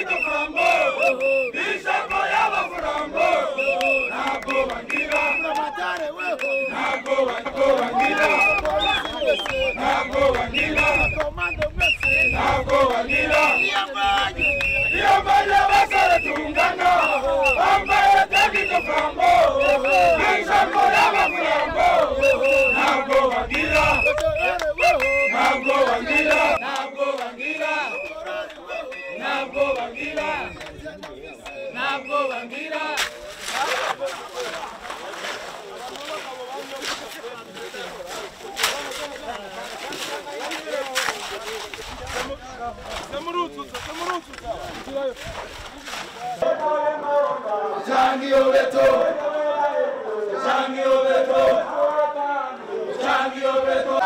tagito flambo ishako y'abaflambo ntabwo bagira ntabwo ntabwo bagira ntabwo bagira ntabwo bagira iyo mbonye abasore tungana bambaye tagito flambo ishako y'abaflambo ntabwo bagira ntabwo bagira ntabwo bagira ntabwo bagira ntabwo bagira Changi obeto Changi obeto Changi obeto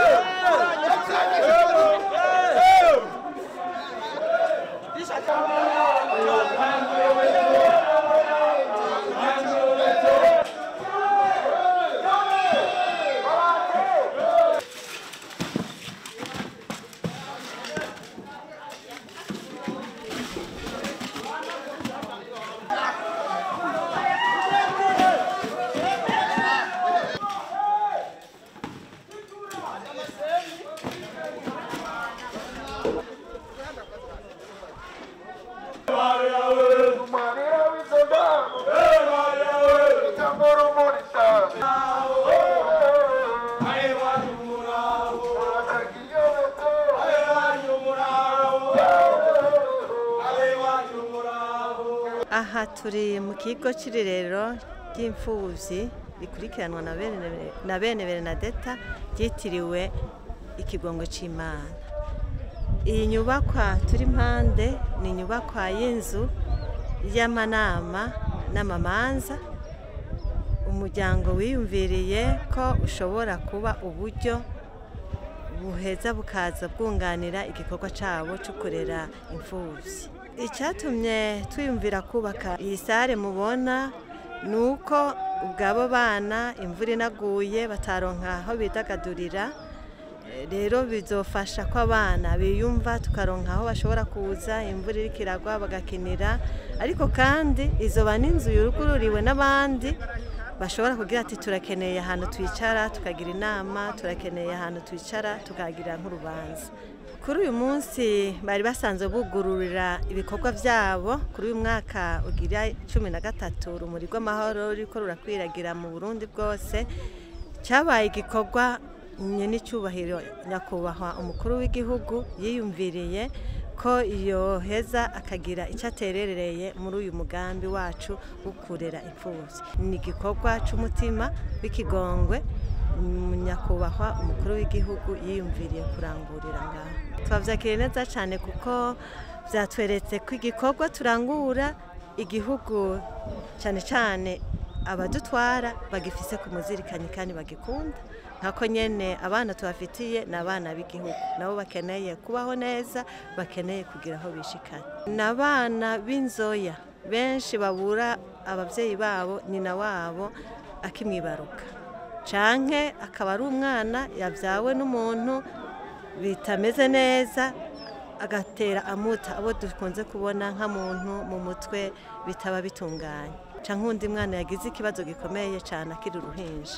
aha turi mu kigo cy'irerero ry'imfubyi rikurikiranwa na bene na bene Bernadetta ryitiriwe ikigongo cy'imana iyi nyubakwa turi impande ni inyubakwa y'inzu y'amanama n'amamanza umuryango wiyumviriye ko ushobora kuba uburyo buheza bukaza bwunganira igikorwa cyabo cyo kurera imfubyi icyatumye twiyumvira kubaka iyi sare mubona ni uko ubwabo bana imvura inaguye bataronka aho bidagadurira Eh, rero bizofasha ko abana biyumva tukaronka aho bashobora kuza imvura iriko iragwa bagakinira ariko kandi izoba n'inzu yugururiwe n'abandi bashobora kugira ati turakeneye ahantu twicara tukagira inama turakeneye ahantu twicara tukagira nk'urubanza kuri uyu munsi bari basanzwe bugururira ibikorwa byabo kuri uyu mwaka ugira cumi na gatatu urumuri rw'amahoro ruriko rurakwiragira mu burundi bwose cyabaye igikorwa n'icyubahiro nyakubahwa umukuru w'igihugu yiyumviriye ko iyo heza akagira icyo aterereye muri uyu mugambi wacu wo kurera imfubyi ni igikorwa cy'umutima w'ikigongwe mm, nyakubahwa umukuru w'igihugu yiyumviriye kurangurira ngaho twabyakiriye neza cyane kuko byatweretse ko igikorwa turangura igihugu cyane cyane abadutwara bagifise ku muzirikanyi kandi bagikunda nkako nyene abana tubafitiye ni abana b'igihugu nabo bakeneye kubaho neza bakeneye kugira aho bishikana ni abana b'inzoya benshi babura ababyeyi babo nyina wabo akimwibaruka canke akaba ari umwana yabyawe n'umuntu bitameze neza agatera amuta abo dukunze kubona nka muntu mu mutwe bitaba bitunganye canke undi mwana yagize ikibazo gikomeye cyane akiri uruhinja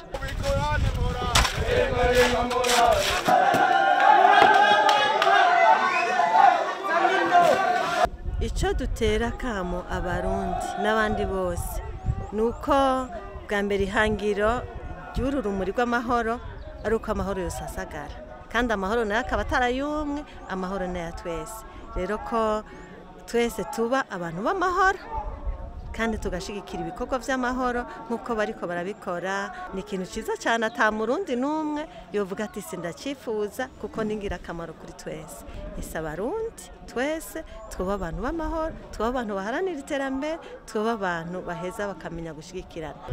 icyo dutera kamo abarundi n'abandi bose ni uko bwa mbere ihangiro ry'uru rumuri rw'amahoro ari uko amahoro yose asagara kandi amahoro nayo akaba atarayumwe amahoro ni aya twese rero ko twese tuba abantu b'amahoro kandi tugashyigikira ibikorwa by'amahoro nk'uko bariko barabikora ni ikintu cyiza cyane ata murundi n'umwe yovuga ati sindacyifuza kuko ni ingirakamaro kuri twese ese abarundi twese twuba abantu b'amahoro twuba abantu baharanira iterambere twuba abantu baheza bakamenya gushyigikirana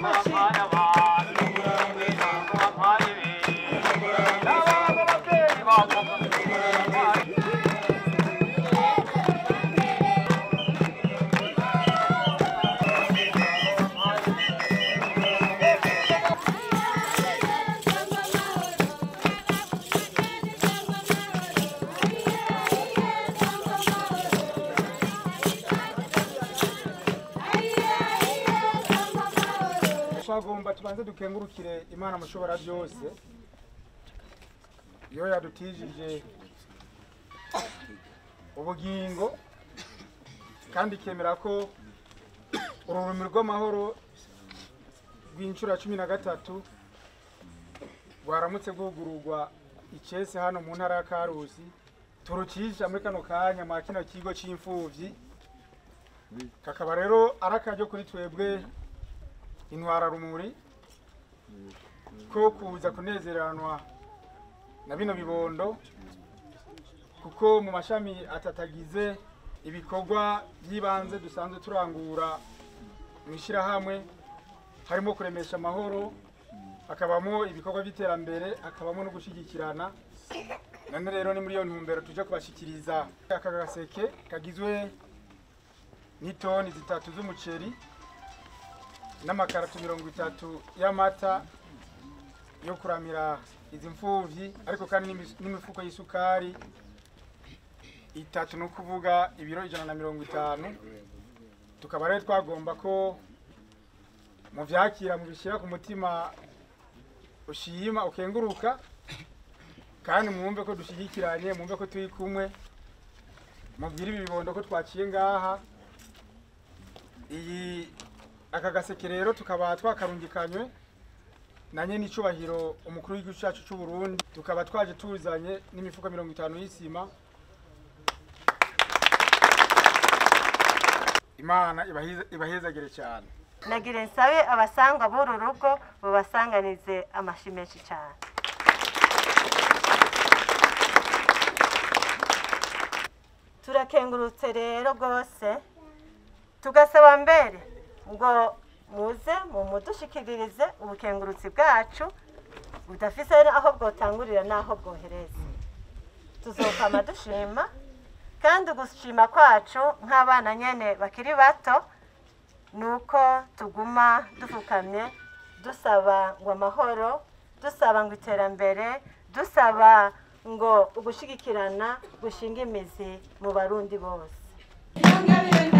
Thank you. twagomba tubanze dukengurukire imana mushobora byose iyo yadutijije ubugingo kandi ikemera ko ururimi rw'amahoro rw'inshuro ya cumi na gatatu rwaramutse rwugururwa icese hano mu ntara ya karusi turucisha muri kano kanya mwa kino kigo c'imfuvyi kakaba rero ari akaryo kuri twebwe intwara rumuri ko kuza kunezeranwa na bino bibondo kuko mu mashami atatagize ibikorwa by'ibanze dusanzwe turangura mu ishyirahamwe harimo kuremesha amahoro hakabamo ibikorwa by'iterambere hakabamo no gushyigikirana none rero ni muri iyo ntumbero tuje kubashyikiriza aka gaseke kagizwe n'itoni zitatu z'umuceri n'amakarato mirongo itatu y'amata yo kuramira izi mfuvyi ariko kandi n'imi- n'imifuko y'isukari itatu ni ukuvuga ibiro ijana na mirongo itanu tukaba rero twagomba ko muvyakira mubishyira ku mutima ushima ukenguruka kandi mwumve ko dushyigikiranye mwumve ko turi kumwe mubwire ibi bibondo ko twaciye ngaha iyi aka gaseke rero tukaba twakarungikanywe na nyene icubahiro umukuru w'igihugu cacu c'u Burundi tukaba twaje tuzanye n'imifuko mirongo itanu y'isima imana ibahize- ibahezagire cyane nagira nsabe abasangwa b'uru rugo bubasanganize amashi menshi cyane turakengurutse rero rwose tugasaba mbere ngo muze mumudushikiririze ubukengurutsi bwacu budafise aho bwotangurira n'aho bwohereza tuzokama dushima kandi ugushima kwacu nk'abana nyene bakiri bato nuko tuguma dufukamye dusaba ngo amahoro dusaba ngo iterambere dusaba ngo ugushigikirana gushinga imizi mu barundi bose Yongere